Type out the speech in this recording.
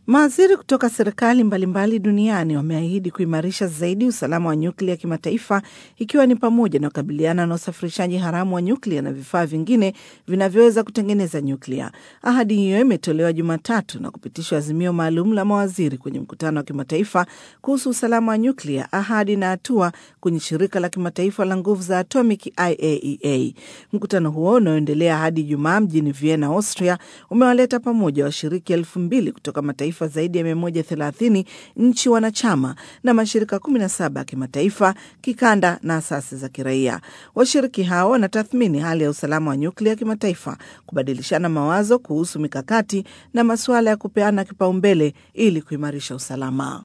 Mawaziri kutoka serikali mbalimbali duniani wameahidi kuimarisha zaidi usalama wa nyuklia kimataifa, ikiwa ni pamoja na kukabiliana na usafirishaji haramu wa nyuklia na vifaa vingine vinavyoweza kutengeneza nyuklia. Ahadi hiyo imetolewa Jumatatu na kupitishwa azimio maalum la mawaziri kwenye mkutano wa kimataifa kuhusu usalama wa nyuklia, ahadi na hatua kwenye shirika la kimataifa la nguvu za atomic IAEA. Mkutano huo unaoendelea hadi Jumaa mjini Vienna, Austria, umewaleta pamoja washiriki elfu mbili kutoka mataifa zaidi ya 130 nchi wanachama na mashirika 17 ya kimataifa, kikanda na asasi za kiraia. Washiriki hao wanatathmini hali ya usalama wa nyuklia kimataifa, kubadilishana mawazo kuhusu mikakati na masuala ya kupeana kipaumbele ili kuimarisha usalama.